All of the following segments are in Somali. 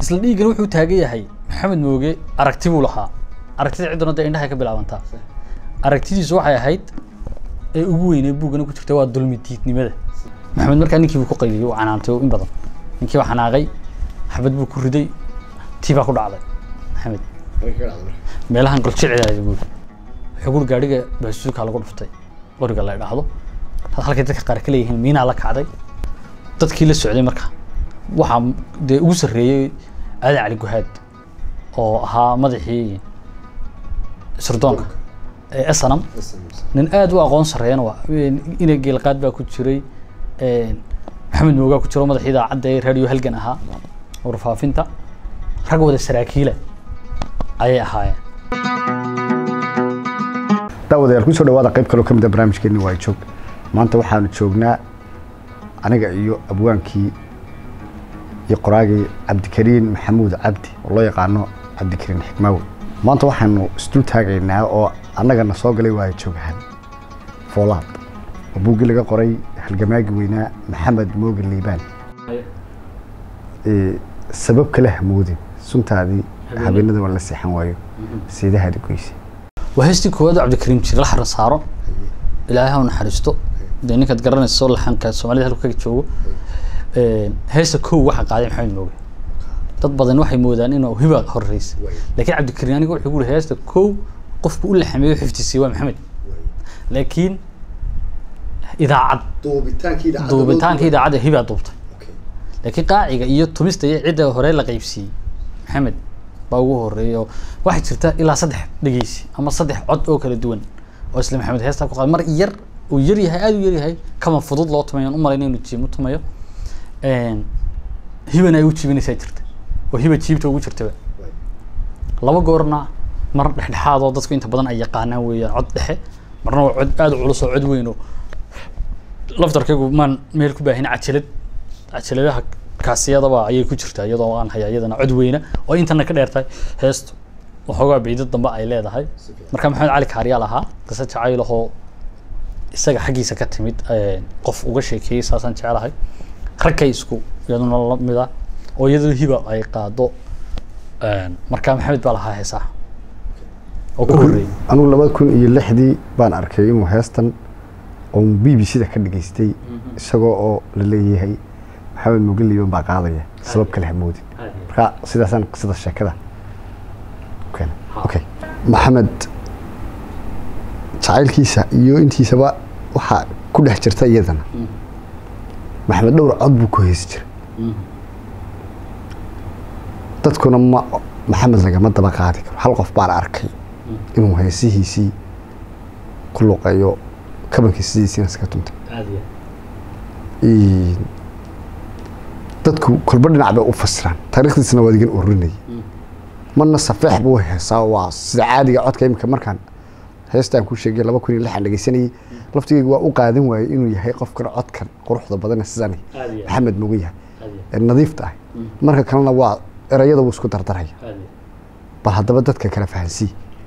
isla dhiiggan wuxuu taagan yahay maxamed mooge aragti buu lahaa aragtida cidduna dee indhahay ka bilaabantaa aragtidiisu waxay ahayd ee ugu weynee buuggana ku jirta waa dulmi diidnimada maxamed markaa ninkii buu ku qayliyey uu canaantay in badan ninkii baa xanaaqay xabad buu ku riday tii baa ku dhacday maxamed meelahan goljecel buuri xugur gaadhiga baasuuka lagu dhuftay qoriga la idhaahdo halkay dadka qaar ka leeyihiin miinaa la kacday dadkii la socday marka waxaa dee ugu sarreeyey aadan cali guhaad oo ahaa madaxii sirdoonka ee esanam nin aad u aqoon sarreeyana waa ina geelqaad baa ku jiray maxamed moogaa ku jiro madaxii idaacadda ee radio halgan ahaa warfaafinta rag wada saraakiila ayay ahaayeen daawadayaal kusoo dhawaada qayb kaloo ka mid a barnaamijkeeni waa joog maanta waxaanu joognaa aniga iyo abwaankii iyo qoraagii cabdikariin maxamuud cabdi oo loo yaqaano cabdikariin xikmaawe maanta waxaanu isdul taagaynaa oo annagana soo galay waa joogahan foolaad oo buuggii laga qoray halgamaagii weynaa maxamed mooge liibaan sabab kale hamoodin suntaadii habeenada waa la seexan waayo siidahaadi goyse waa heestii koowaad oo cabdikariim jir la xaran saaro ilaahay ha u naxariisto dee ninkaad garanayso laxanka soomaalida halku kaga joogo heesta kow waxaa qaaday maxamed mooge dad badan waxay moodaan inuu hiba horeysa laakiin cabdikariim aniga wuxuu guri heesta kow qofku u laxameeyo xifdisay waa maxamed laakiin idaacad duubitaanka idaacadda hibaa duubtay laakiin qaaciga iyo tumista iyo cidda hore la qaybsiiyey maxamed baa ugu horeeya oo waxaa jirta ilaa saddex dhegeysi ama saddex cod oo kala duwan oo isla maxamed heestaa ku qaad mar yar uu yar yahay aada u yar yahay kama fudud loo tumayo aan u malayna inuu jiim u tumayo hibana ay u jiibinaysaa jirta oo hiba jiibta ugu jirtaba laba goorna mar dhexdhexaad oo dadku inta badan ay yaqaanaan weeyaan cod dhexe marna waa cod aada u culus oo cod weyn oo laftarkaygu maan meel ku baahin cajalad cajaladaha kaasiyadaba ayay ku jirtaa iyadoo aan haya iyadana cod weyna oo intana ka dheertahay heestu waxoogaa biidad dambe ay leedahay marka maxamed cali kaaryaal ahaa qisa jacaylahoo isaga xaggiisa ka timid qof uga sheekeeyey saasaan jecelahay ragkay isku iyaduna lamid ah oo iyadoo hiba ay qaado marka maxamed baa lahaa heesaha oo ku horreeyey anugu laba kun iyo lixdii baan arkay inuu heestan oo b b c da ka dhageystay isagoo oo la leeyahay maxamed mooge liiban baa qaadaya sabab kale hamoodin marka sidaasaan qisada sheekada okay maxamed jacaylkiisa iyo intiisaba waxaa ku dhex jirta iyadana maxamed dhowr cod buu ku heesi jiray dadkuna ma maxamed lagama daba qaadi karo hal qof baan arkay inuu heesihiisii ku luqeeyo kabankii sidiisiina iska tuntay dadku kolba dhinac bay u fasiraan taariikhdiisna waa digan ururinayay marna safeex buu heesaa waa sida caadiga codka imika markaan heestaan ku sheegay laba kun iyo lixan dhegeysanayay laftigeyga waa u qaadan waayey inuu yahay qofkan codkan quruxda badane sidani maxamed mugu yahay ee nadiifta ah marka kalena waa erayada wuu isku dardaraya bal haddaba dadka kala fahansii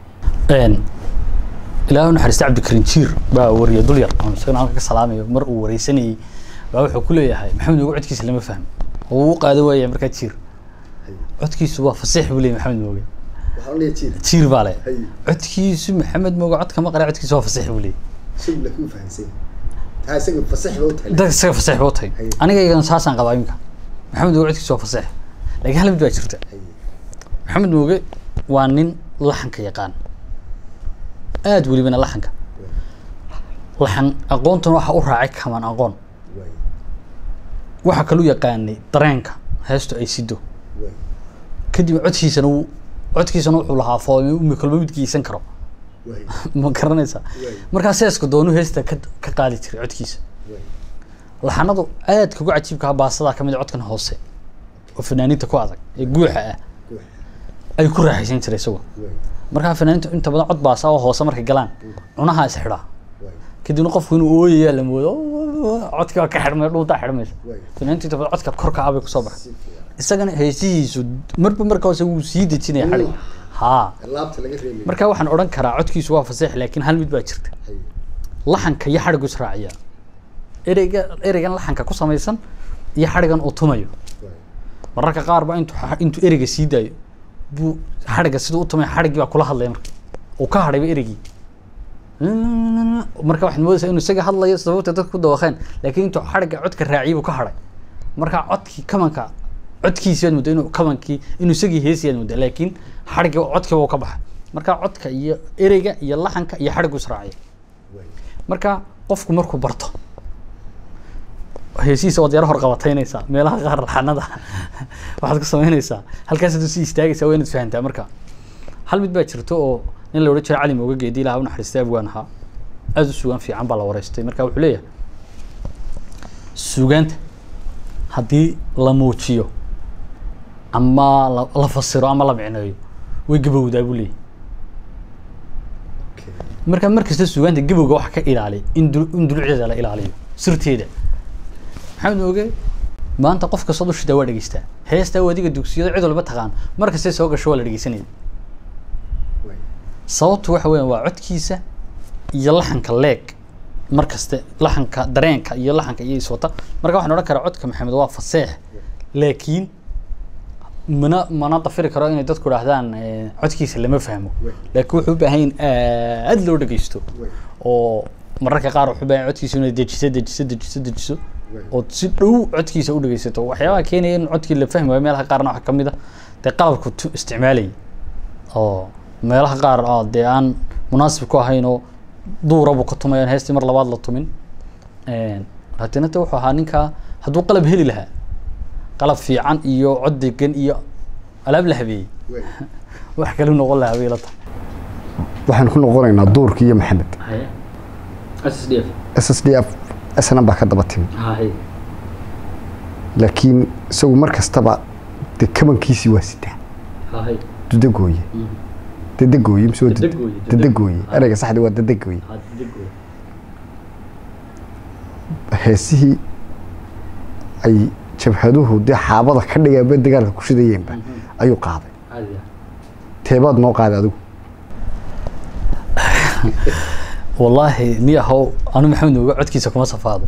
ilaahu naxariista cabdikariin jiir baa wariya dulyar oo isagana halka ka salaamayo mar uu wareysanayey baa wuxuu ku leeyahay maxamed mooge codkiisa lama fahmo oo uu u qaadan waaya markaa jiir codkiisu waa fasiix buu leeyahy maxamed mooge jiir baa le codkiisu maxamed mooge codka ma qara codkiisu waa fasiix buu leeyahy dad isaga fasiix ba u tahay aniga iyagana saasaan qabaa iminka maxamed mooge codkiisu waa fasiix laakiin hal mid baa jirta maxamed mooge waa nin laxanka yaqaan aada welibana laxanka laxan aqoontuna waxa u raacay kaman aqoon waxaa kalu yaqaanay dareenka heestu ay sido kadib codkiisana wuu codkiisana wuxuu lahaa foolmi kolba mid geysan karo ma garanaysaa markaa seeska doonu heesta ka ka qaadi jiray codkiisa laxanadu aadka ugu cajiibka baasadaa kamid a codkan hoose oo fanaaniinta ku adag ee guuxa ah ay ku raaxaysan jiray isagoo markaa fanaaniinta inta badan cod baasa oo hoose markay galaan cunaha is xidhaa kadibna qofku inuu ooyayaa la moodo codkii waa ka xidhmay dhuuntaa xidhmaysa fanaaniinta inta badan codka korka ah bay kusoo baxay isagana heesihiisu marba marka hoose wuu sii dejinaya xadhig haa marka waxaan odhan karaa codkiisu waa faseex laakiin hal mid baa jirta laxanka iyo xadhigu israaciya ereyga ereygan laxanka ku samaysan iyo xadhigan uu tumayo mararka qaar ba intuu xa- intuu ereyga sii daayo buu xadhigga siduu u tumay xadhiggii baa kula hadlaya marka uu ka hadhayba ereygii marka waxaad moodaysaa inuu isaga hadlayo sababta dadka ku dawaqeen laakiin intuu xadhigga codka raaciyay buu ka hadhay marka codkii kamanka codkiisi baad muddo inuu kamankii inuu isagii heesiyaad muddo laakiin xadhiggii codkiiba uu ka baxay marka codka iyo ereyga iyo laxanka iyo xadhiggu israaciya marka qofku markuu barto heesihiisa waad yaro horqabataynaysaa meelaha qaar laxanada waxaad ku samaynaysaa halkaasaad usii istaagaysaa waa inaad fahantaa marka hal mid baa jirto oo nin la odhan jira cali mooga geedi ilaha u naxariistay abwaan ahaa aada u sugaan fiican baa la wareystay marka wuxuu leeyahay sugaanta haddii la muujiyo ama la, la fasiro ama la micneeyo way gabowdaa buu leeyahay marka markasta sugaanta gabowga waxa ka ilaaliya in dul in dulucdeeda la ilaaliyo sirteeda maxamed mooge maanta qof kastoo dushida waa dhegeystaa heestaa waa adiga dugsiyada cid walba taqaan mar kastay soo gasho waa la dhegeysanaya sababtu waxa weeyaan waa codkiisa iyo laxanka leeg mar kaste laxanka dareenka iyo laxanka iyo iswata marka waxaan odhan karaa codka maxamed waa faseex laakiin mana mana dafiri karo inay dadku dhahdaan eh, codkiisa lama fahmo laakiin wuxuu u baahan yahay in aad loo dhegeysto oo mararka qaar wuxuu u baahan yahay codkiisa inay dejiso dejiso dejiso dejiso ood si dhow codkiisa u dhegeysato waxyaabaha keenaya in codkii la fahmi waayo meelaha qaarna waxaa kamid a dee qalabku tu isticmaalayay oo meelaha qaar oo dee aan munaasib ku ahayn oo duura buu ka tumay aan heestii mar labaad la tumin haddana de wuxuu ahaa ninkaa hadduu qalab heli lahaa qalab fiican iyo cod degan iyo alaab la habeeyey wax kale u noqon lahaa bay la tahay waxaan ku noqonaynaa duurkii iyo maxamed s d f s s d f snm baa ka daba timi hay laakiin isagu mar kastaba dee kabankiisii waa sitaa hay dudagooye dadagooye mise waa dud- Dadagooye, dadagooye dadagooye. ereyga saxdi waa dadagooye heesihii ay jabhaduhu dee xaabada ka dhigaanba dagaalka ku shidayeenba ayuu qaaday teebaad noo qaaday adigu wallaahi ni ahow anu maxamed mooga codkiisa kuma safaado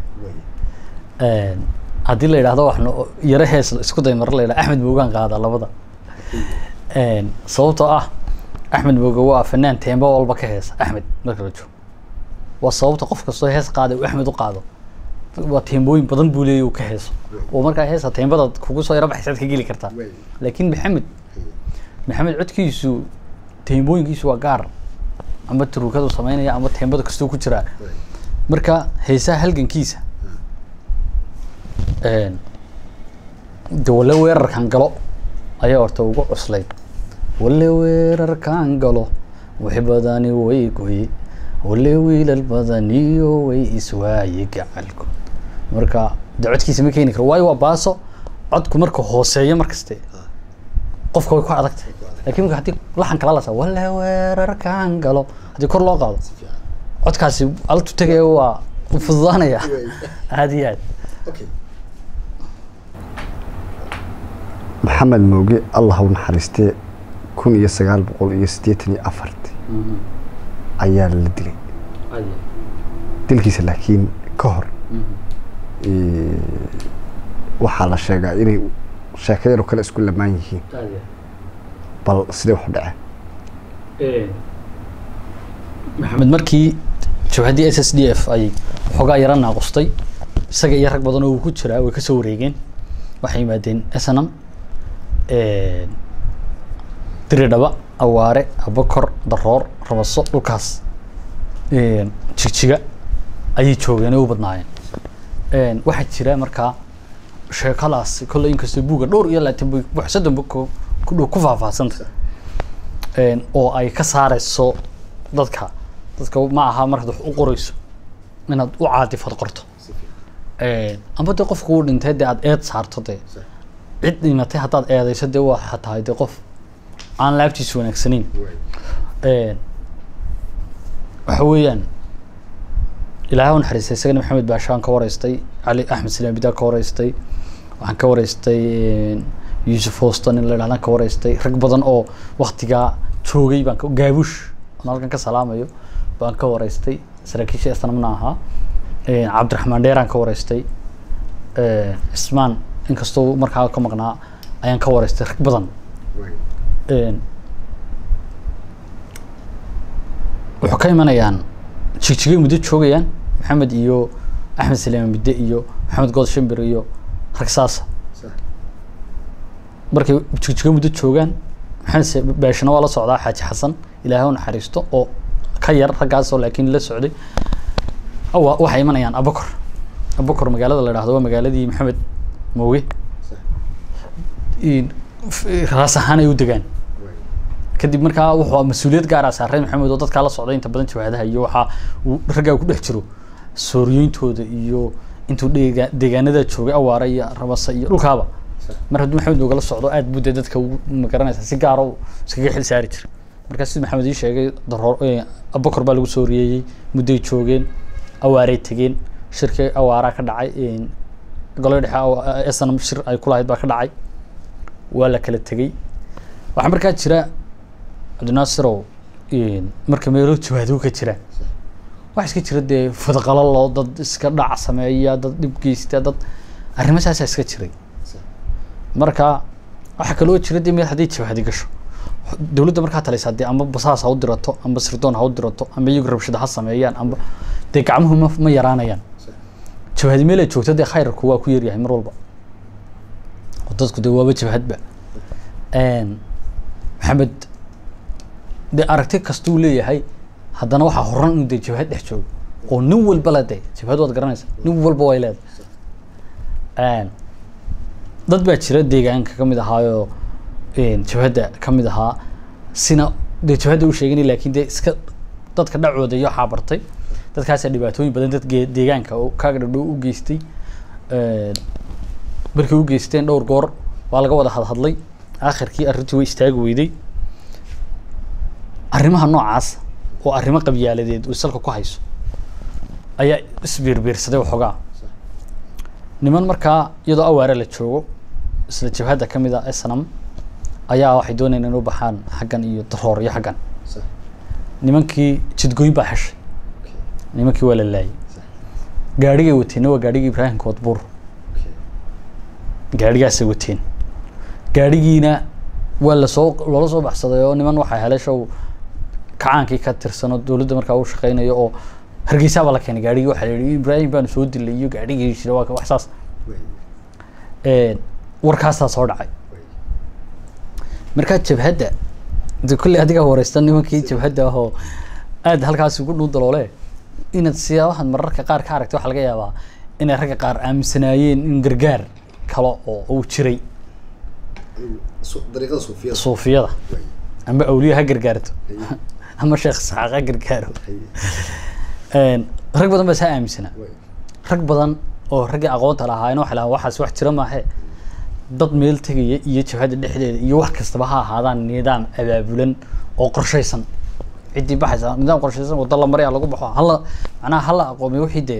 haddii la yidhahdo wax no- yaro hees isku day mar la yidhahdo axmed moogaan qaadaa labada sababtoo ah axmed mooge waa fanaan teemba walba ka heesa axmed marka la joogo waa sababta qof kastoo hees qaada uu axmed u qaado waa teembooyin badan buu leeyahy uu ka heeso oo markaa heesa teembada kugu soo yaro baxaysaad ka geli kartaa laakiin maxamed maxamed codkiisu teembooyinkiisu waa gaar ama turukadu samaynaya ama teembada kastuu ku jiraa marka heesaha halgankiisa de wale weerarkan galo ayaa horta ugu cuslayd wale weerarkan galo wixi badani way goye wale wiilal badaniyo way iswaaye gacalku marka de codkiisa ma keeni karo waayo waa baaso codku marka hooseeyo markaste qofka way ku adagtahay lakin marka haddii laxan kala lasa wale weerarkan galo haddii kor loo qaado codkaasi altu tegaya waa u fududaanaya aad iyo aad maxamed mooge allah u naxariistee kun iyo sagaal boqol iyo siddeetan iyo afarti ayaa la dilay dilkiisa laakiin ka hor eh, waxaa la sheegaa inay sheeko yaroo kale isku lamaan yihiin bal sidee wax u dhaceen maxamed markii jabhaddii s s d f ay xoogaa yara naaqustay isaga iyo rag badan oo uu ku jiraa way kasoo wareegeen waxay yimaadeen snm diridhaba awaare abakor daroor rabaso dhulkaas jigjiga ayay joogeen oo u badnaayeen waxaa jira markaa sheekadaas kolley inkastoo buuga dhowr iyo labaatan bu wax soddon bug ku ku dhow ku faahfaahsanta oo ay ka saareyso dadka dadka ma aha markaad wax u qoreyso inaad u caadifad qorto amba dee qofku uu dhintay dee aad eed saarto dee cid dhimatay haddaad eedeyso dee waxa tahay dee qof aan laabtiisu wanaagsanayn waxa weeyaan ilaahay u naxariistay isagana maxamed baashaan ka wareystay cali axmed silaan bidaa ka wareystay waxaan ka wareystay yuusuf houston in la idhahdaan ka wareystay rag badan oo waktigaa joogay baan ka- gaabush aan halkan ka salaamayo baan ka wareystay saraakiisha islamna ahaa cabdiraxmaan dheeraan ka wareystay cismaan inkastoo markaa ka maqnaa ayaan ka wareystay rag badan Een, wuxuu ka imanayaan jigjigay muddo joogayaan maxamed iyo axmed saleeman midde iyo maxamed good shimbir iyo rag saasa markay jigjigo muddo joogaan maxamed se- beeshana waa la socdaa xaaji xasan ilaahay u naxariisto oo ka yar raggaasoo laakiin la socday awa waxay imanayaan abakor abakor magaalada la dhahdo waa magaaladii maxamed mooge in- f- raas ahaan ay u degaan kadib markaa wuxuu mas-uuliyad gaara saaray maxamed oo dadkaa la socday inta badan jawaadaha iyo waxaa uu raggaa ku dhex jiro sooriyooyintooda iyo intuu deega deegaanada joogay awaara iyo rabasa iyo dhulkaaba mar hadduu maxamed oogala socdo aad buu dee dadka ugu magaranaysa si gaara u iskaga xil saari jiray markaa sida maxamed ii sheegay daroor eh, abakor baa lagu sooriyeeyey mudday joogeen awaaray tegeen shirkii awaaraa ka dhacay een, golaha dhexe awa- snm shir ay ku lahayd baa ka dhacay waa la kala tegey waxaa markaa jira cabdinaasirow een, marka meelo jawaado ka jira waxaa iska jira dee fadqalalo dad iska dhac sameeya dad dhib geysta dad arrimahaasaa iska jiray marka waxaa kaloo jira dee meel haddii jabhadi gasho dowladda markaa talaysaa dee amba basaas ha u dirato amba sirdoon ha u dirato amba iyagu rabshada ha sameeyaan amba dee gacmuhu ma, ma yaraanayaan jabhadi meel ay joogto dee khayrarku waa ku yaryahay mar walba oo dadku dee waaba jabhadba Een, maxamed dee aragti kastuu leeyahay haddana waxaa horan inuu dee jabhad dhex joogo oo nin walba le dee jabhad waad garanaysa nin walba way leedahay dad baa jira deegaanka ka mid ahaayoo een, jabhadda ka mid ahaa sina dee jabhadda u sheeganay laakiin dee iska dadka dhacooda iyo waxaa bartay dadkaasaa dhibaatooyin badan dad gee- deegaanka oo kaaga dhadhow u geystay Een, markay u geysteen dhowr goor waa laga wada hadhadlay aakhirkii arrintii way istaagi weyday arrimaha noocaas oo arrimo qabyaaladeed uu salka ku hayso ayaa isbiirbiirsaday waxoogaa niman markaa iyadoo awaare la joogo isla jabhadda ka mid a snam ayaa waxay doonayaan inay u baxaan xaggan iyo daroor iyo xaggan nimankii jidgooyin baa xeshay nimankii waa la laayay gaadhigay wateenna waa gaadhigii ibraahim koodbuur gaadhigaasay wateen gaadhigiina waa lasoo loola soo baxsaday oo niman waxaa helay show kacaankii ka tirsanoo dowladda markaa u shaqeynayo oo hargeysaa baa la keenay gaadhigii waxaa la yidhi ibraahim baanu soo dilay iyo gaadhigii jira waa ka- wax saas Een, warkaasaa soo dhacay markaa jabhadda de kolley adigaa wareysta nimankii jabhadda ahoo aad halkaasi ugu dhuu daloole inaad siyaabahan mararka qaar ka aragtay waxaa laga yaabaa inay ragga qaar aaminsanaayeen in gargaar kale oo uu jiray dariiqada suufiyada suufiyada ama awliya ha gargaarto ama sheekh isxaaq ha gargaaro Een, rag badan baa saa aaminsanaa rag badan oo raggii aqoonta lahaayeen waxay lahaa waxaas wax jira maahe dad meel tegaya iyo jabhadda dhexdeeda iyo wax kastaba ha ahaadaan nidaam abaabulan oo qorshaysan ciddii baxaysa nidaam qorshaysan waddo la maraya lagu baxo hala macnaha hala aqoomiyo wixii dee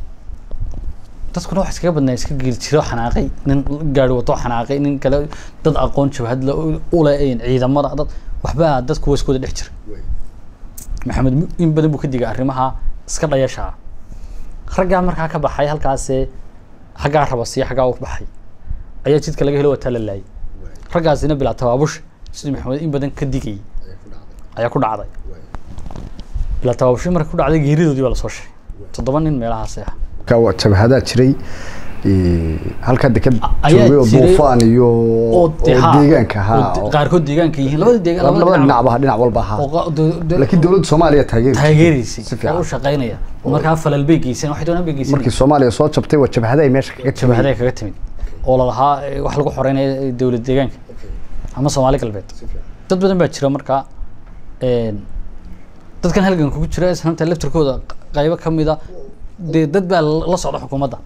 dadkuna wax iskaga badnaa iska geeli jiro xanaaqay nin gaari wato xanaaqay nin kale dad aqoon jabhad la ule ciidamada dad waxbaa dadku waa iskooda dhex jira maxamed mu- in badan buu ka digay arrimaha iska dhayashaa raggaa markaa ka baxay halkaasee xaggaa rabasiyo xaggaa u baxay ayaa jidka laga helo wataa la laayay raggaasina bilaa tabaabush sidii maxamed in badan ka digayay ayaa ku dhacday bilaa tabaabushi marka ku dhacday geeridoodii baa lasoo sheegay toddoba nin meelahaas ah ka waa jabhadaa jiray ee, halka deked ayaa joogay oo jiray duufaan iyo oo oo dee haa, deegaanka oo ahaa de- oo- qaarkood deegaanka yihiin labada deegaan labada dhinacba dhinac walba ahaa oo qa- de- de- laakiin dowladda soomaaliya taageer taageeraysay si oo u fiican shaqaynaya markaa falal bay geyseen waxay doonaan bay geyseen markii soomaaliya soo jabtay waa jabhada ay meesha kaga jabhaday kaga timid oo lalahaa eh, wax lagu xoreynaya eh, dowlad deegaanka ama soomaali galbeed dad badan baa jira markaa een, dadkan halganka ku jira isnaamta laftirkooda q- qaybo ka mida dee dad baa la la socda xukuumadda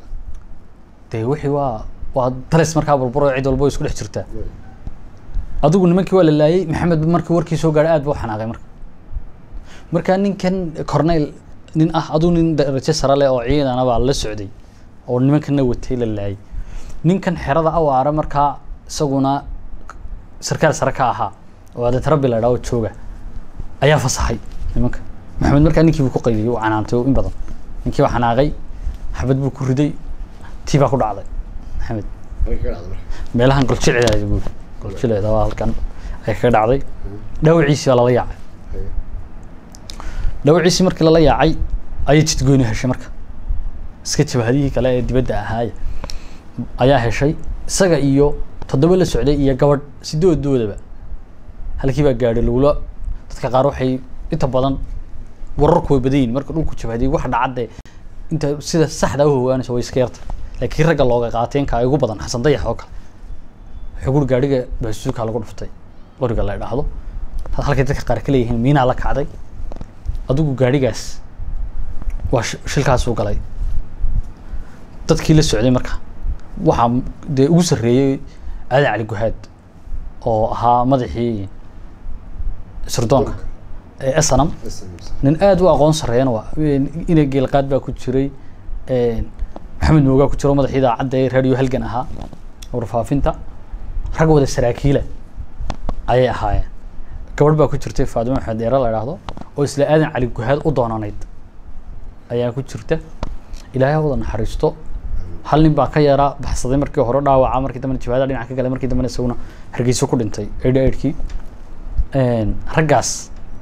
dee wixii waa waa talis markaa burburo cid walbo isku dhex jirtaa adigu nimankii waa la laayay maxamed markii warkii soo gaadhay aad buu u xanaaqay marka marka ninkan corneyl nin ah aduu nin darajo sare leh oo ciidana baa la socday oo nimankana watay la laayay ninkan xerada awaara markaa isaguna sarkaal sare ka ahaa oo adeetarabi la idhaho jooga ayaa fasaxay nimanka maxamed markaa ninkii buu ku qayliyey uu canaantay oo in badan ninkii baa xanaaqay xabad buu ku riday tii baa ku dhacday maxamed meelahan goljilcida buuri goljilcida waa halkan ay kaga dhacday dhaawaciisii baa lala yaacay dhaawaciisii markii lala yaacay ayay jidgooni heshay marka iska jabhadihii kale ee dibadda ahaaya ayaa heshay isaga iyo toddoba la socday iyo gabadh sidooddoodaba halkii baa gaadhay lagula dadka qaar waxay inta badan wararku way badan yihin marka dhulku jabhadiyay wax dhacadde inta sida saxda u hogaanaysa way iska yarta laakiin ragga looga qaateenka ay ugu badan xasan dayax oo kale wuxuu guri gaadhiga baasuuka lagu dhuftay qoriga la idhaahdo halkay dadka qaar ka leeyihiin miinaa la kacday adigu gaadhigaas waa sh- shilkaasuu galay dadkii la socday marka waxaa dee ugu sarreeyey aadan cali guhaad oo ahaa madaxii sirdoonka ee snm nin aad u aqoon sarreeyana waa ina geelqaad baa ku jiray maxamed moogaa ku jiro madaxii idaacadda ee radio halgan ahaa warfaafinta rag wada saraakiila ayay ahaayeen gabadh baa ku jirtay faadimo maxamed dheere la idhaahdo oo isla aadan cali guhaad u doonanayd ayaa ku jirta ilaahay ha wada naxariisto hal nin baa ka yaraa baxsaday markii hore dhaawaca markii dambena jibaada dhinac ka galay markii dambena isaguna hargeysa ku dhintay eidha eidhkii raggaas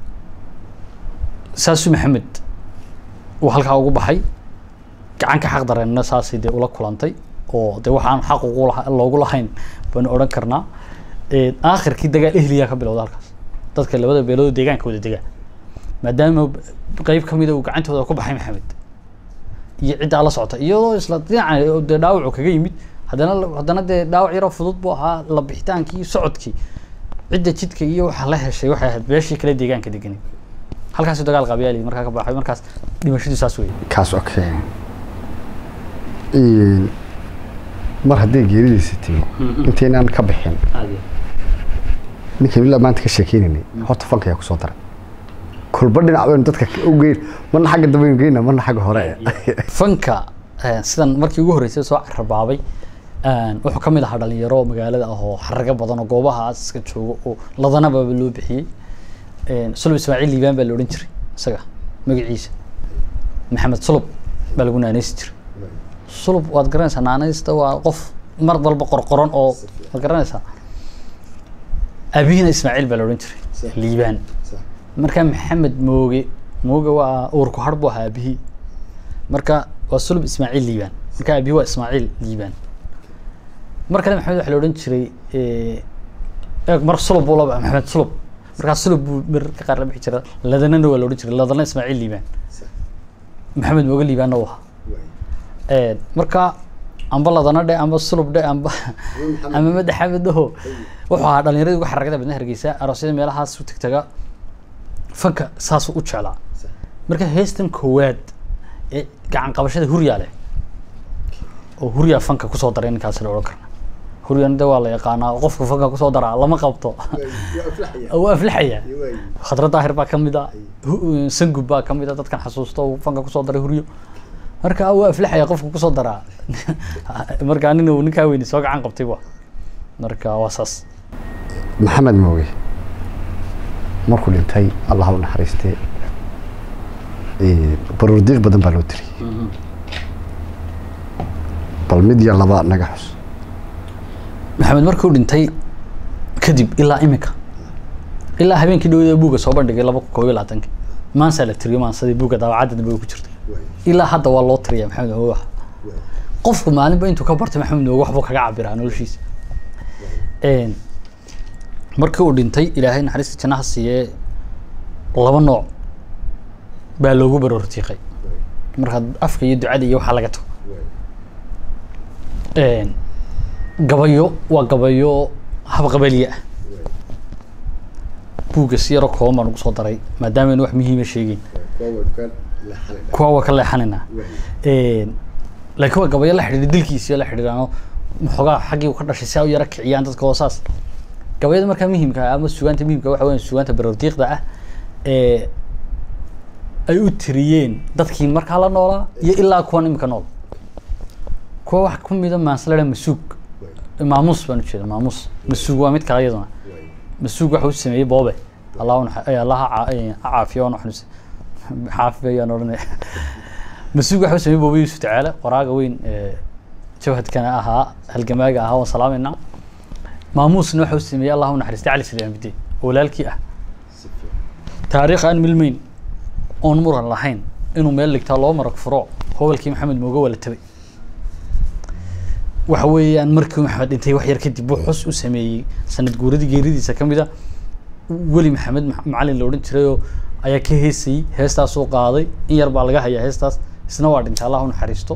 saasu maxamed uu halkaa ugu baxay gacanka xaq dareenna saasay dee ula kulantay oo dee waxaan xaq ugu laha loogu lahayn baynu odhan karnaa aakhirkii dagaal ehliyaa ka bilowda halkaas dadka labada beelood deegaanka wada degaa maadaama qeyb ka mida uu gacantooda ku baxay maxamed iyo ciddaa la socota iyadoo isla dhinaca dee dhaawacu kaga yimid haddana haddana dee dhaawac yaroo fudud buu ahaa la bixitaankii socodkii cidda jidka iyo waxa la heshay waxay ahayd beeshii kale deegaanka deganay halkaasi dagaal qabyaali markaa ka baxay markaas dhimashadu saas weeye kaas okay mar hadday geeridiisa timi intaynaan ka bixin ninkan ilaa maanta ka sheekeynaynay horta fanka ayaa kusoo daray kulba dhinac baynu dadka u geyn marna xagga dambe aynu geyna marna xagga hore fanka sidan markii ugu horreysay soo carrabaabay wuxuu ka mid ahaa dhalinyaro magaalada ah oo xaraga badan oo goobahaas iska joogo oo ladanaba loo bixiyey sulub ismaaciil liibaan baa la odhan jiray isaga magaciisa maxamed sulub baa lagu naanaysi jiray sulub waad garanaysaa naanaysta waa qof mar walba qorqoran oo waad garanaysaa abihiina ismaaciil baa la odhan jiray liibaan marka maxamed mooge mooge waa uurku har buu ahaa abihii marka waa sulub ismaaciil liibaan marka abihi waa ismaaciil liibaan mar kale maxamed waxaa la odhan jiray eeg mar sulub buu laba maxamed sulub markaa sulub buu marka qaar la bixi jira ladanana waa la odhan jiray ladana ismaaciil liibaan maxamed mooge liibaanna u ahaa marka amba ladana dhe amba sulub dhe amba amba madaxamed dhaho wuxuu ahaa dhalinyaradii ugu xaragada badna hargeysa aroosyada meelahaas u tagtaga fanka saasuu u jeclaa marka heestan koowaad ee gacan qabashada huryaa leh oo huryaa fanka kusoo daray ninkaasi la odhan karna huryan de waa la yaqaanaa qofka fanka kusoo daraa lama qabto waa aflaxaya khadra daahir baa kamid a sangub baa kamid a dadkan xasuusto uu fanka kusoo daray huryo marka waa aflaxaya qofka kusoo daraa marka nin uu ninkaa weyni soo gacan qabtay wa marka waa saas maxamed mooge markuu dhintay allah u naxariistee baruurdiiq badan baa loo tiriyey bal mid iyo laba naga xus maxamed markuu dhintay kadib ilaa imika ilaa habeenkii dhawada buugga soo bandhigay laba kun koob iyo labaatanki maansaa la tiriyo maansadii buugga daawacadda dambe ku jirtay ilaa hadda waa loo tiriya maxamed mooge wax qofku maalinba intuu ka bartay maxamed mooge waxbuu kaga cabiraa noloshiisa markii uu dhintay ilaahay naxariista jannaha siiyee laba nooc baa loogu baroortiiqay marka afka iyo ducada iyo waxaa laga tago gabayo waa gabayo habqabaliye ah buugga si yaro kooban baan ugu soo daray maadaama aynu wax muhiima sheegeyn kuwa waa ka leexanaynaa laakiin waa gabayo la xidhiidha dilkiisiyo la xidhiidhaano maxoogaa xaggii uu ka dhashay si ay u yara kiciyaan dadka hoosaas gabayada markaa muhimka ah ama sugaanta muhimka waxa weya sugaanta baroordiiqda ah ee ay u tiriyeen dadkii markaa la noolaa iyo ilaa kuwan imika nool kuwa wax kumida maansalaha masuug maamuus baan ujeeda maamuus masuug waa mid kale iyaduna masuug waxa u sameeyey boobe allah allah ha caafiyo oo naxariis xaafi ayaan odhanaya masuug waxa u sameeyey boobe yuusuf tacaala qoraaga weyn jawhadkana ahaa halgamaaga ahaa waan salaamayna maamuusna waxa u sameeyey allah u naxariistay cali salaamidin oo walaalkii ah taariikh aan milmeyn oon muran lahayn inuu meel dhigtaa loo marag furo howlkii maxamed mooge waa la tabay waxa weeyaan markii maxamed dhintay wax yar kadib buu xus u sameeyey sanad guuradii geeridiisa ka mid a weli maxamed ma- macalin la odhan jirayoo ayaa ka heesayey heestaasuu qaaday in yar baa laga hayaa heestaas isna waa dhintay allah u naxariisto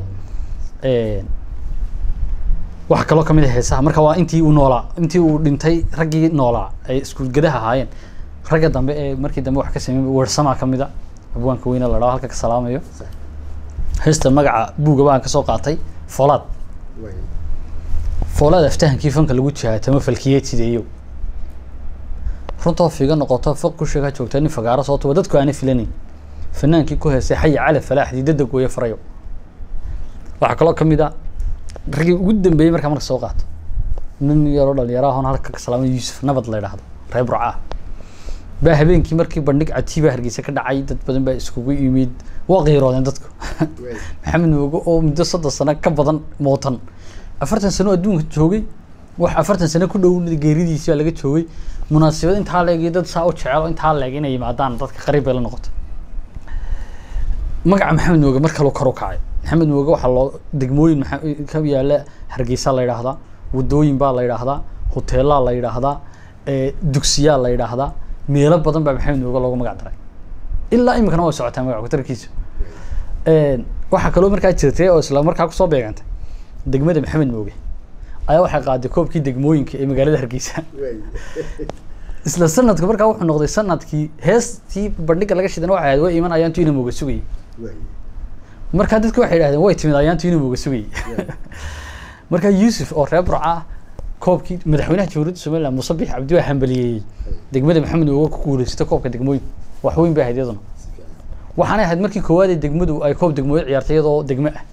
waxa kaloo kamid ah heesaha marka waa intii uu noolaa intii uu dhintay raggii noolaa ay iskuulgadaha ahaayeen ragga dambe ee markii dambe wax ka sameeyey weersamaa ka mid a abwaanka weyne la dhaho halka ka salaamayo heesta magaca buuga baan kasoo qaatay foolaad foolaad aftahankii fanka lagu jihaatamo falkiyeed sideeyo runtoo figa noqoto foq ku sheega joogta nin fagaaro soo tuba dadku aanay filanayn fanaankii ku heesay xayi cali falaaxdii dada gooye farayo waxaa kaloo kamid a raggii ugu dambeeyey markaa marka soo qaato nin yaroo dhalinyaro ahon halka ka salaamay yuusuf nabad la yidhaahdo reer burca ah baa habeenkii markii bandhig cajiiba hargeysa ka dhacay dad badan baa iskugu yimid waa qiiroodeen dadku maxamed mooge oo muddo soddon sano ka badan mootan afartan sano oo adduunka joogay wax afartan sano ku dhow geeridiisi baa laga joogay munaasabad intaa leeg iyo dad saa u jecel oo intaa leeg inay yimaadaan dadka qariib bay la noqotay magaca maxamed mooge mar kaloo kor u kacay maxamed mooge waxaa loo degmooyin maxa- ka yaala hargeysa la yidhaahdaa wadooyin baa la yidhaahdaa hoteelaa la yidhaahdaa ee, dugsiyaa la yidhaahdaa meelo badan baa maxamed mooge loogu magac daray ilaa iminkana way socotaa magac kutarkiisu waxaa kaloo markaa jirtay oo isla markaa kusoo beegantay degmada maxamed mooge ayaa waxay qaaday koobkii degmooyinka ee magaalada hargeysa isla sanadka markaa wuxuu noqday sanadkii heestii bandhiga laga shidan waxay ahayd way iman ayaantu ina mooga sugayay markaa dadku waxay idhahdeen way timid ayaantu ina mooga sugayay markaa yuusuf oo reer burca ah koobkii madaxweynaha jamhuuriyadda somaliland muuse biix cabdi waa hambaliyeeyey degmada maxamed mooge ku guuleysatay koobka degmooyin wax weyn bay ahayd iyaduna waxaanay ahayd markii koowaad ee degmadu ay koob degmooyin ciyaartay iyadoo degmo ah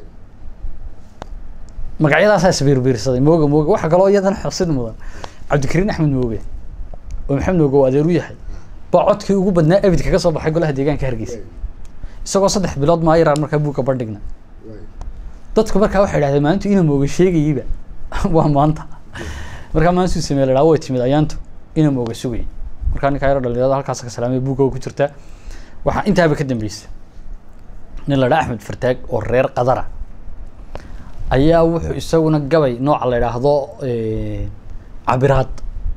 magacyadaasaa isbiirbiirsaday mooga mooga waxaa kaloo iyadana xusid mudan cabdikariin axmed mooge oo maxamed mooge oo adeer u yahay baa codkii ugu badnaa abid kaga soo baxay golaha deegaanka hargeysa isagoo saddex bilood maayiraan markaa buugka bandhigna dadku markaa waxay idhahdeen maalintu ina mooge sheegayeyba waa maanta markaa maalintuu sameeye la way timid ayaantu ina mooge sugayay markaa ninkaa yaro dhalinyarada halkaas ka salaamay buugga ku jirtaa waxaa intaaba ka dambeysay nin la dhaa axmed fartaag oo reer qadara ayaa wuxuu isaguna gabay nooca la idhaahdo cabiraad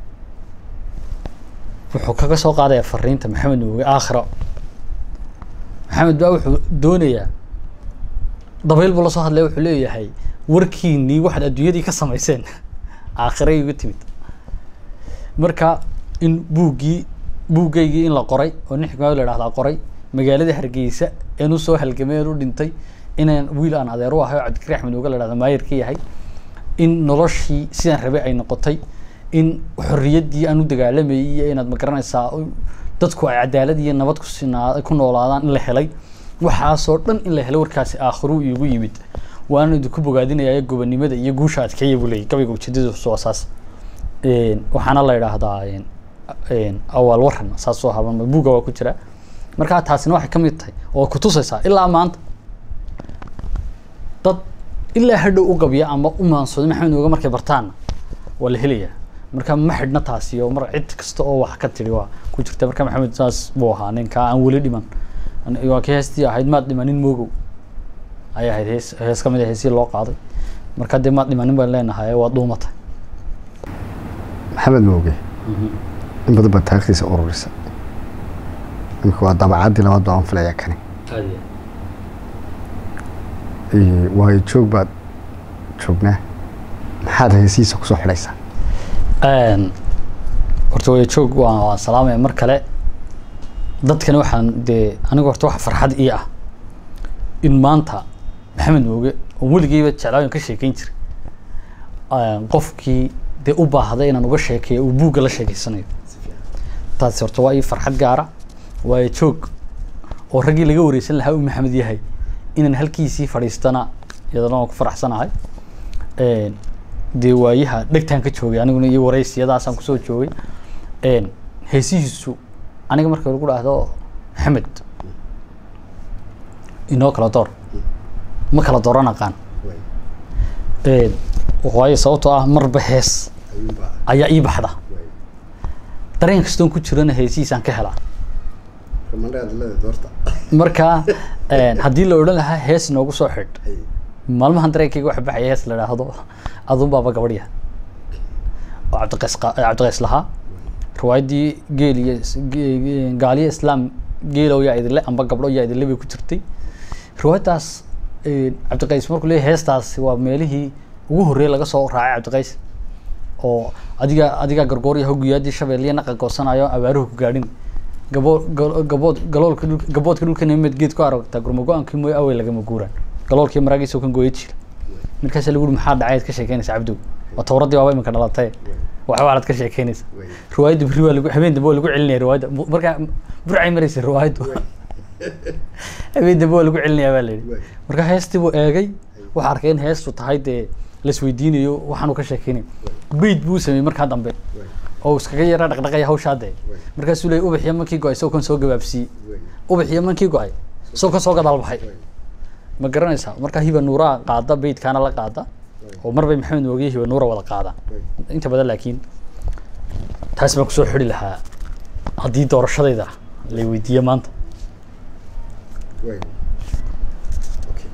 wuxuu kaga soo qaadaya fariinta maxamed mooge aakhiro maxamed baa wuxuu doonayaa dabayl buu lasoo hadlaya wuxuu leeyahay warkiinii waxaad adduunyadii ka samayseen aakhiray iga timid marka in buuggii buuggaygii in la qoray oo nin xikmaad la idhahdaa qoray magaalada hargeysa een usoo halgamay een u dhintay inaan wiil aan adeer u ahay oo cabdikari axmed mooge la idhahda maayir ka yahay in noloshii sidaan rabay ay noqotay in xorriyaddii aan u dagaalamayay iyo inaad magaranaysaa dadku ay cadaalad iyo nabad kusinaa ku noolaadaan in la helay waxaasoo dhan in la helay warkaasi aakhiru iigu yimid waana idinku bogaadinaya gobonimada iyo guusha adkeeya buu leeyay gabayga ujeedadiisu waa saas waxaana la idhaahdaa awaal waran saasoo haban buugga waa ku jira markaa taasina waxay ka mid tahay oo kutusaysaa ilaa maanta dad ilaa hadhow u gabya ama u maansooda maxamed mooge markay bartaanna waa la helayaa marka ma xidhna taasi oo mar cid kasta oo wax ka tiri waa ku jirta marka maxamed saas buu ahaa ninka aan weli dhiman waa kii heestii ahayd maad dhimanin moogow ayay ahayd hees hees kamid a heesii loo qaaday marka dee maad dhimanin baan leenahay waa dhuumatay maxamed mooge in badan baa taarikhdiisa ururisa imika waa dabacaddii labaad baa aan filayaa kani waayo joog baad joognaa maxaad heesihiisa kusoo xidhaysaa horta waya joog waa waan salaamaya mar kale dadkani waxaan dee aniga horta waxa farxad ii ah in maanta maxamed mooge oo weligeyba jeclaayan ka sheekeyn jiray qofkii dee u baahday inaan uga sheekeeyo uu buugga la sheekeysanayo taasi horta waa ii farxad gaara waayo joog oo raggii laga wareysan lahaa uu maxamed yahay inaan halkiisii fadhiistana iyadana waan ku faraxsanahay dee waayaha dhegtaan ka joogay aniguna iyo wareysiyadaasaan kusoo joogay heesihiisu aniga marka lagu dhahdo maxamed inoo kala door ma kala dooran aqaan Een, waayo sababtoo ah marba hees ayuunbaa ayaa ii baxda waay dareen kastoon ku jirana heesihiisaan ka helaa romandhaad leeda doorta marka een, haddii la odhan lahaa hees noogu soo xidh hay maalmahan dareenkayga waxa baxaya hees la idhaahdo adun baaba gabadhya oo cabdiqays qa- eh, cabdiqays lahaa riwaayaddii geel iyo is- ge- ge- gaaliyo islaam geelow yaa idinle amba gabdho yaa idinle bay ku jirtay riwaayaddaas eh, cabdiqays markuu leeyahay heestaas waa meelihii ugu horreeyay laga soo raacay cabdiqays oo adiga adigaa gargoorya hogiyaadii shabeelliya naqa goosanayo abaaruhu ku gaadhin gabo gal- gabood galoolka dhulka gaboodka dhulka nimed geed ku aragtaa gurma go-aankii mooy awey lagama guuraan galoolkii maraagiisa kan gooya jira markaasa lagu uri maxaa dhacayd ka sheekeynaysa cabdow waa towradii waaba imika dhalatay waxba waxaad ka sheekeynaysa waay riwaayadda beri waa lagu habeen dambe waa lagu celinaya riwaayadda Bu- markaa burcay maraysa riwaayaddu habeen dambe waa lagu celinaya baa la yidhi waay marka heestii buu eegay waxaa arkay in heestu tahay dee laisweydiinayo waxaanu ka sheekeynayo beyd buu sameeyey markaa dambe waay oo iskaga yara dhaqdhaqaya hawshaa dee waay markaasuu leeyay ubaxiyo mankii go-ay isagoo kan soo gabaabsiiyey waay ubaxiyo mankii go-ay isagoo kan soo gadaal baxay waay ma garanaysaa marka hiba nuuraa qaada beydkaana la qaada oo marbay maxamed moogiye hiba nuura wada qaadaan waay inta badan laakiin taas baan kusoo xidhi lahaa haddii doorashadayda lay weydiiyo maanta waay okay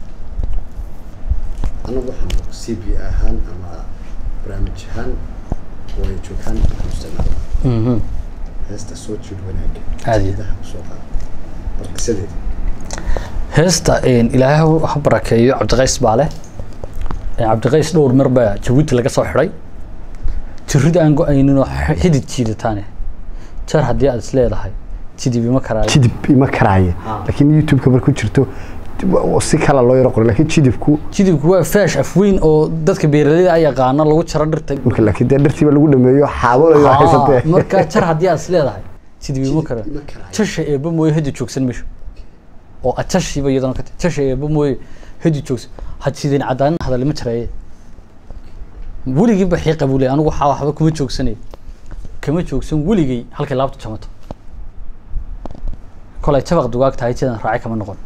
anagu waxaan c b ahaan ama barnaamij ahaan way joogaan waxaan isticmaalaa heesta soo jiid wanaaga Aad iyo- Jiidaha kusoo qaada bal qisadeeda heesta een, ilaahay ha barakeeyo cabdiqays baa leh Een, cabdiqays dhowr mar baa jabuuti laga soo xidhay jirid aan go-aynin oo x- xidid jiidataane jar haddii aad is leedahay jidib ima karaayo jidib ima karaaye Ah. laakiin youtube-ka markuu jirto wa- si kala loo yaro qoray laakiin jidibku jidibku waa faash afweyn oo dadka beeraleyda ay yaqaana lagu jaro dhirta marka laakiin dee dhartiiba lagu dhameeyo xaabalayo Haa, haysatee marka jar haddii aad is leedahay jidib ima kara ima karaayo. jasha eeba mooye hadi joogsan meesha oo ajashiiba iyadana ka tahay jasha eeba mooye hadi joogsan hadsideen cadaanin hadalima jaraye weligii ba xiiqa buu leeyahay anigu waxaa waxba kuma joogsanay kama joogsan weligay halkay laabtu jamato kolay jabaq dugaag tahay sidan raacay kama noqon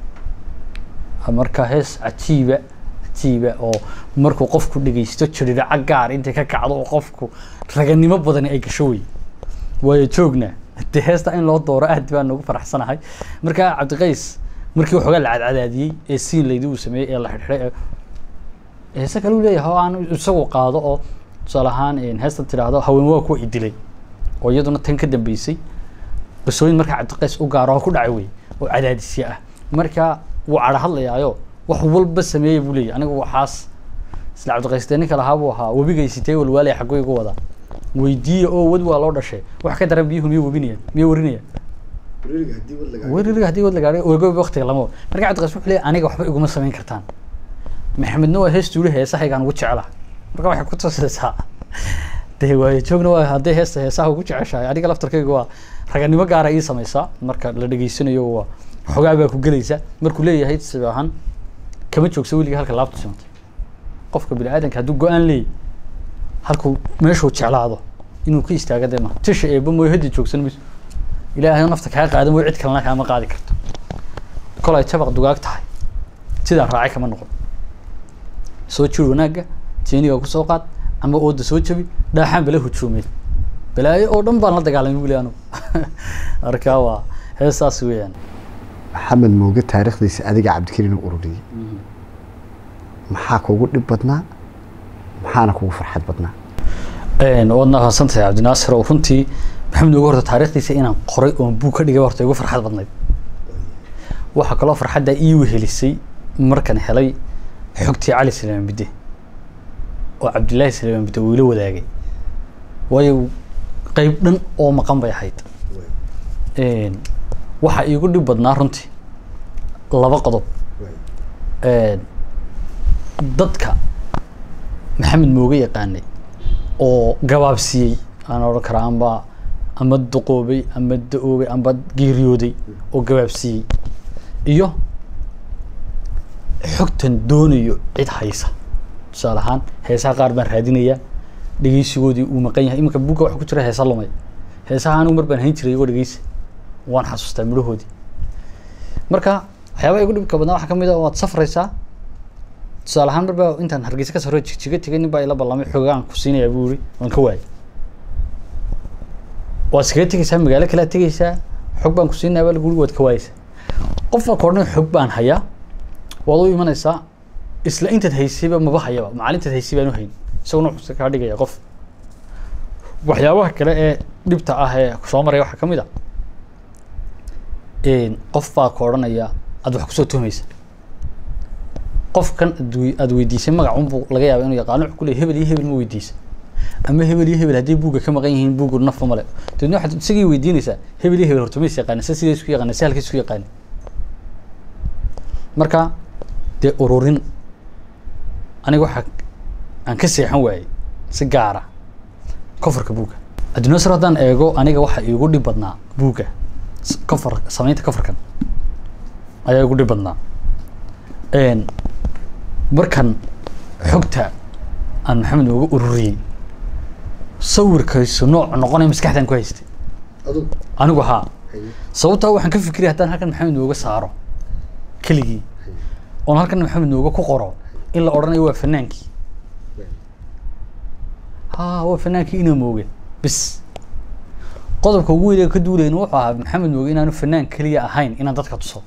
marka hees cajiiba cajiiba oo markuu qofku dhegeysto jiriraca gaar intay ka kacdo oo qofku raganimo badani ay gasho wey waayo joogna dee heesta in loo dooro aad baan ugu faraxsanahay marka cabdiqays markii waxoogaa la cadcadaadiyey ee siin laydi uu sameeyey ee la xidhxidhay ee heese kale uu leeyahay oo aan isagu qaado oo tusaale ahaan een, heesta tidhaahdo haween waa kuwa idilay oo iyaduna tan ka dambeysay qisooyin markaa cabdiqays u gaaro oo ku dhacay wey oo cadaadisya ah marka wuu cadho hadlayaayo wax walba sameeyey buu leeyahay anigu waxaas isla cabdiqays dee ninka lahaa buu ahaa webigaysitee walwaalay xaggoo igu wadaa weydiiya oo wad waa loo dhashay wax ka daran biyuhu miyay webinayaan miyay warinayaan Wareeriga haddii wad lagaa- weririga haddii wad la gaadhay ogoba waqtiga lama wado marka cabdiqays wuxuu leeyahay aniga waxba iguma samayn kartaan maxamedna waa heesta uli heesahaygaan ugu jecela marka waxay ku tusaysaa dee waayo joogna waa hadday heesta heesaha ugu jeceshahay aniga laftarkayga waa raganimo gaara ii samaysaa marka la dhegeysanayo waa xogaa baa ku gelaysa markuu leeyahay sibahan kama joogsa weligii halka laabtu simantay qofka bini aadanka hadduu go-aan leeyahy halkuu meeshuu jeclaado inuu ka istaaga dee ma tisha eeba mooy haddi joogsan mayso ilaahay nafta kaa qaada mooy cid kalena kaama qaadi karto kolay jabaq dugaag tahay sidaan raacay kama noqon soo jir wanaagga jeeniga kusoo qaad ama ooda soo jabi dhaaxaan bala hujuumeen balaayo oo dhan baan la dagaalamay wili anugu marka waa heestaas weeyaan maxamed mooge taariikhdiisa adiga cabdikariin u ururiyey maxaa kugu dhib badnaa maxaana kugu farxad badnaa Een, waad naqansantahay cabdinaasir oo runtii maxamed ugu horta taariikhdiisa inaan qoray oon buug ka dhigay horta igu farxad badnayd waxaa kaloo farxadda ii wehelisay markan helay xogtii cali salmaan bidde oo cabdilaahi salmaan bidde uu ila wadaagay waayo qeyb dhan oo maqan bay ahayd Een, waxaa iigu dhib badnaa runtii laba qodob Een, dadka maxamed mooge yaqaanay oo gabaabsiiyey aan odhan karaa amba ama duqoobay ama da-oobay amba geeriyooday oo gabaabsiiyey iyo xogtan doonayo cid haysa tusaale ahaan heesaha qaar baan raadinayaa dhegeysigoodii uu maqan yahay iminka buugga waxa ku jira heesa lumay heesaha anigu mar baan hayn jiray igoo dhegeysi waan xasuustaa midhahoodii marka waxyaabaha igu dhibka badnaa waxaa ka mid a waad safraysaa tusaale ahaan marbaa intaan hargeysa ka saro jigjiga tegay nin baa ila ballamay xoogaan ku siinayaa buu yiri waan ka waayay waad iskaga tegeysaa magaalo kalea tegeysaa xog baan ku siinaya baa lagu yiri waad ka waayeysaa qof baa koodhan xog baan hayaa waad u imanaysaa isla intaad haysayba maba hayaba maalintaad haysay baan u hayn isaguna wuxuu kaa dhigaya qof waxyaabaha kale ee dhibta ah ee soo maraya waxaa ka mid a qof baa ka odhanaya aad wax kusoo tuhmaysa qofkan aad wey- aad weydiisay magacunbuu laga yaaba inuu yaqaano wuxuu ku leeyahay hebel iyo hebel ma weydiisa ama hebel iyo hebel haddii buugga ka maqan yihiin buuggu nafba male dabeedna waxaad isagii weydiinaysaa hebel iyo hebel horta ma is yaqaana se sidee isku yaqaana se halkay isku yaqaana marka dee ururin aniga waxaa aan ka seexan waayey si gaara kofarka buugga adduunya sar haddaan eego aniga waxa iigu dhib badnaa buugga s- kofar samaynta kofarkan ayaa igu dhib badnaa Een, markan xogta aan maxamed uga ururiyey sawirkaysu nooc noqonaya maskaxdaan ku haystay adug anigu haa sababtaa waxaan ka fikiraya haddaan halkan maxamed nooga saaro keligii oon halkan maxamed nooga ku qoro in la odhanayo waa fanaankii ha waa fanaankii inaa mooge bis qodobka ugu weyn ee ka duulayna wuxuu ahaa maxamed mooge inaanu fanaan keliya ahayn inaan dadka tuso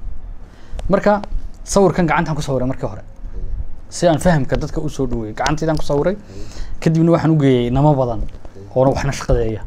marka sawirkan gacantaan ku sawiray markii hore si aan fahamka dadka usoo dhaweeyo gacantaydaan ku sawiray kadibna waxaan u geeyey namo badan oona waxna shaqadeeya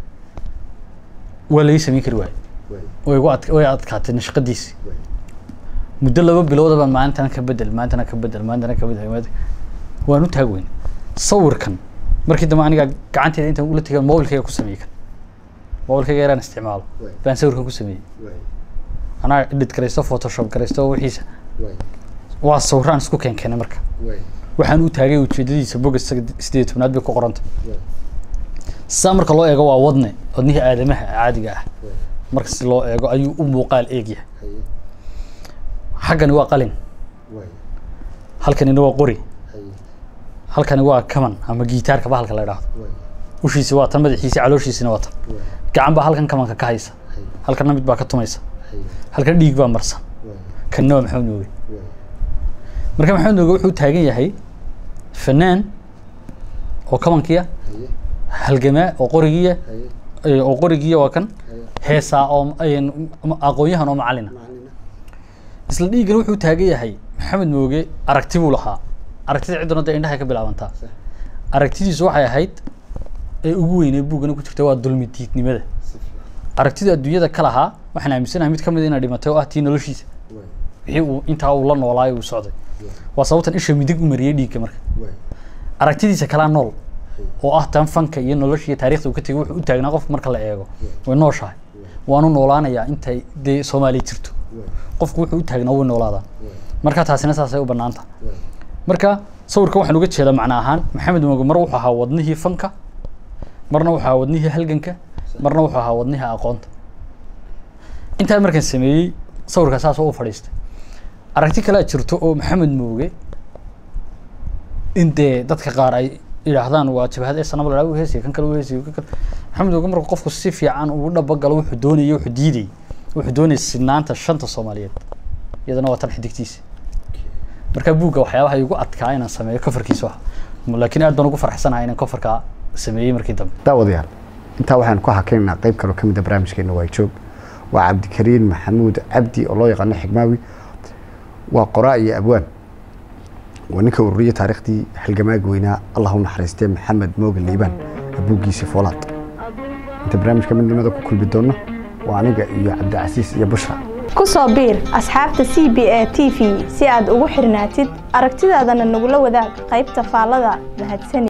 waa laga samayn kari waaye way igu adk way adkaatay nashqadiisi muddo laba bilooda baan maalintana ka bedel maalintana ka bedel maalintana ka bedel maalintana- waan u taag weyn sawirkan markii dambe aniga gacanteeda intaan ula tegay mobilkayga ku sameeyey kan mobilkayga yaraan isticmaalo baan sawirkan ku sameeyey anaa edit garaysto photoshop garaysto wixiisa waa sawiraan isku keen keenay marka waxaan u taagay ujeedadiisa boga sideed iyo tobnaad bay ku qoranta saa marka loo eego waa wadne wadnihii aadamaha caadiga ah marka si loo eego ayuu u muuqaal eegyahay xaggani waa qalin halkanina waa qori halkani waa kaman ama gitaarka bahalka la idhaahdo ushiisi waa tan madaxiisi calooshiisina waa tan gacan baa halkan kamanka ka haysa halkana mid baa ka tumaysa halkan dhiig baa marsan kanna waa maxamed nooge marka maxamed nooge wuxuu taagan yahay fanaan oo kamankiya halgamaa oo qorigiya eh, oo qorigiya waa kan heesaa oo een, aqoon-yahan oo macalina isla dhiiggan wuxuu taagan yahay maxamed mooge aragti buu lahaa aragtida cidduna dee indhahay ka bilaabantaa aragtidiisu waxay ahayd ee ugu weynee buuggana ku jirta waa dulmi diidnimada aragtida adduunyada ka lahaa waxaan aaminsanahay mid ka mid inay dhimatay oo ah tii noloshiisa wixii uu intaa uu la noolaayo uu socday waa sababtan isha midig u mariyey dhiigga marka aragtidiisa kalaa nool oo ah tan fanka iyo nolosha iyo taariikhda uu ka tegay wuxuu u taagnaa qof marka la eego way nooshahay waanu noolaanayaa intay dee soomaaliya jirto qofku wuxuu u taagnaa way noolaadaan marka taasina saasay u banaanta marka sawirkan waxaan uga jeedaa macna ahaan maxamed mooge mar wuxuu ahaa wadnihii fanka marna wuxuu ahaa wadnihii halganka marna wuxuu ahaa wadnihii aqoonta intaa markaan sameeyey sawirka saas oo u fadhiistay aragti kalea jirto oo maxamed mooge in dee dadka qaar ay yidhaahdaan waa jabhad ee sanaba ladhaa u heesiya kan kale u heesiya kan kale maxamed mooge markuu qofku si fiican ugu dhabagalo wuxuu doonayay wuxuu diidayay wuxuu doonayay sinaanta shanta soomaaliyeed iyadana waa tan xidigtiisa marka buugga waxyaabaha igu adkaa inaan sameeyo kofarkiisa ah laakiin aad baan ugu farxsanahay inaan kofarka sameeyey markii dambe daawadayaal intaa waxaan ku hakaynaynaa qayb kaloo ka mid a barnaamijkeena waa joog waa cabdikariin maxamuud cabdi oo loo yaqaano xigmaawi waa qoraa iyo abwaan waa ninka ururiya taariikhdii halgamaaga weynaa allah u naxariistee maxamed mooge liibaan abuuggiisi foolaad inta barnaamijka midnimada ku kulmi doonno waa aniga iyo cabdicasiis iyo bushra ku soo biir asxaabta c b a t v si aad ugu xirnaatid aragtidaadana nagula wadaag qaybta faallada mahadsanid